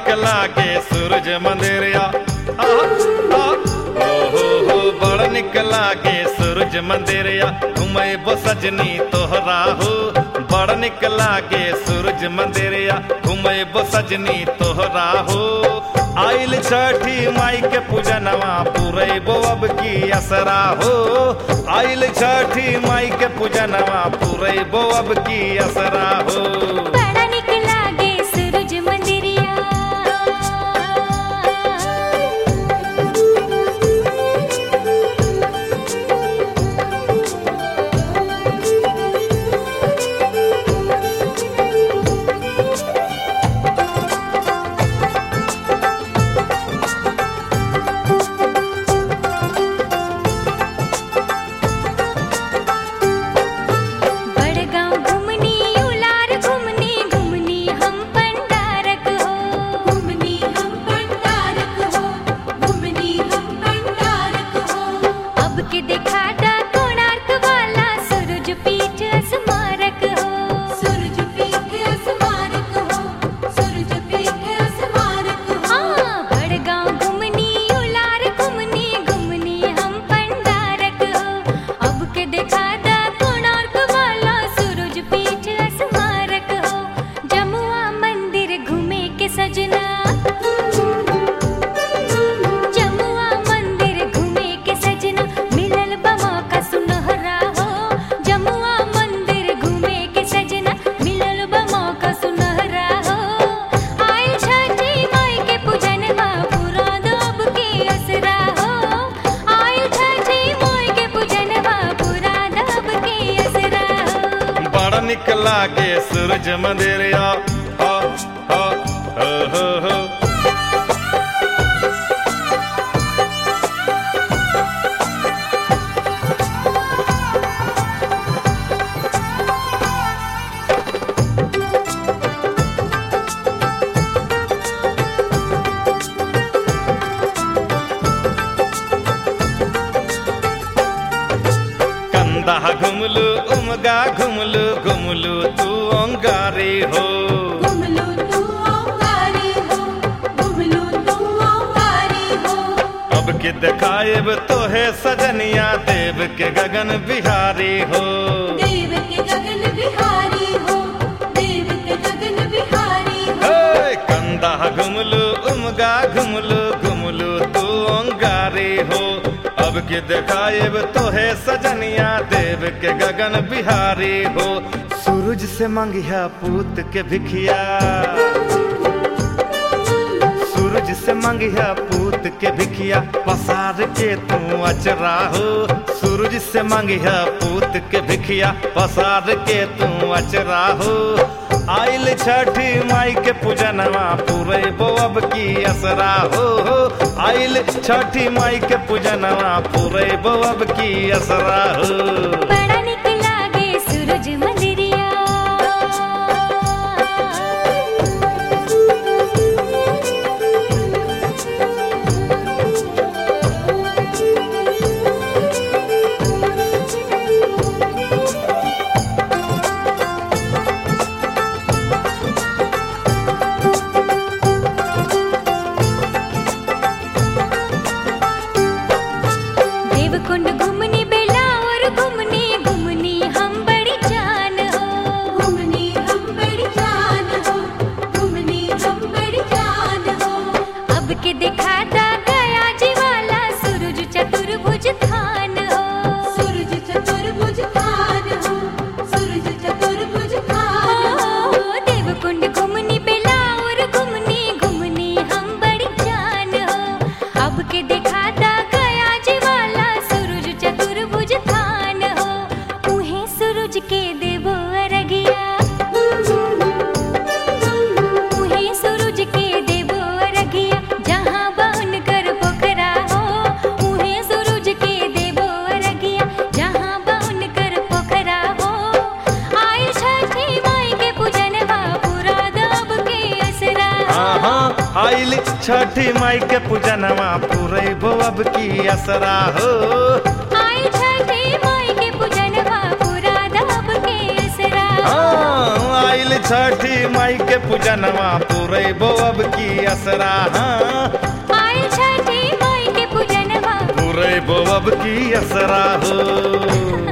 निकला के सूरज मंदिरिया आ, आ, ओ हो हो बड़ निकला के सूरज मंदिरिया घुमै बो सजनी तोहरा हो बड़ निकला के सूरज मंदिरिया घुमै बो सजनी तोहरा हो आइल छठी माई के पूजनवा पूरे बो अब की असरा हो आइल छठी माई के पूजनवा पूरे बो अब की असरा हो बड़ा निक लागे सूरज मंदिरिया बड़गांव घुमनी उलार घुमनी घुमनी हम पंडारक हो घुमनी हम पंडारक हो घुमनी हम पंडारक हो अब के दिखाता कोणार्क वाला सूरज पीठ स्मारक हो सूरज पीठ स्मारक हो सूरज पीठ स्मारक हो हाँ बड़गांव घुमनी उलार घुमनी घुमनी हम पंडारक हो अब के दिखाता कोणार्क वाला सूरज पीठ स्मारक हो जमुआ मंदिर घूमे के सजना जमुआ मंदिर घूमे के सजना मिलल बमा का सुनहरा हो जमुआ मंदिर घूमे के सजना मिलल बमा का सुनहरा हो आइल छठी माई के पूजन बा पूरा दब के असरा हो आइल छठी माई के पूजन बा पूरा दब के असरा हो बड़ निकला के सूरज मंदिरिया हो हो हो हो हो कंदा घुमलू उमगा घुमलू घुमलू तू अंगारी हो घुमलू तू ओंकारी हो घुमलू तू ओंकारी हो अब के दिखाएब तोहे सजनिया देव के गगन बिहारी हो देव के गगन बिहारी हो देव के गगन बिहारी हो हे, कंदा घुमलू उमगा घुमलू घुमलू तू अंगारी हो अब के दिखाएब तोहे सजनिया देव के गगन बिहारी हो सूरज से मंगिया पूत के भिखिया सूरज से मंगिया पूत के भिखिया पसार के तू अचरा हो सूरज से मंगिया पूत के भिखिया पसार के तू अचरा हो आइल छठी माई के पूजनवा पूरे बोअब की असरा हो आइल छठी माई के पूजनवा पूरे बोअब की असरा हो बड़ा निक लागे सूरज मंदिरिया देवकुंड घुमनी बेला और घुमनी घुमनी हम बड़ी जान हो घुमनी हम बड़ी जान हो घुमनी हम बड़ी जान हो अब के दिखाता गया जी वाला सूरज चतुर्भुज थान हो सूरज चतुर्भुज खान हो सूरज चतुर्भुज खान हो ओ, देवकुंड घुमनी बेला और घुमनी घुमनी हम बड़ी जान हो अब के दिखाता गया जी वाला सूरज चतुर्भुज थान हो उहे सूरज के देवो अरगिया उहे सूरज के देवो अरगिया जहाँ बाउन कर पोखरा हो उहे सूरज के देवो अरगिया जहाँ बाउन कर पोखरा हो आइल छठी माई के पूजन बा पूरा दब के असरा हाँ आइल छठी माई के पूजनवा पूरे बोअब की असरा हो आइल छठी माई के पूजन बा पूरा दब के असरा हाँ, आइल छठी माई के पूजनवा पूरे अब की असरा हाँ आइल छठी माई के पूजनवा पूरे अब की असरा हो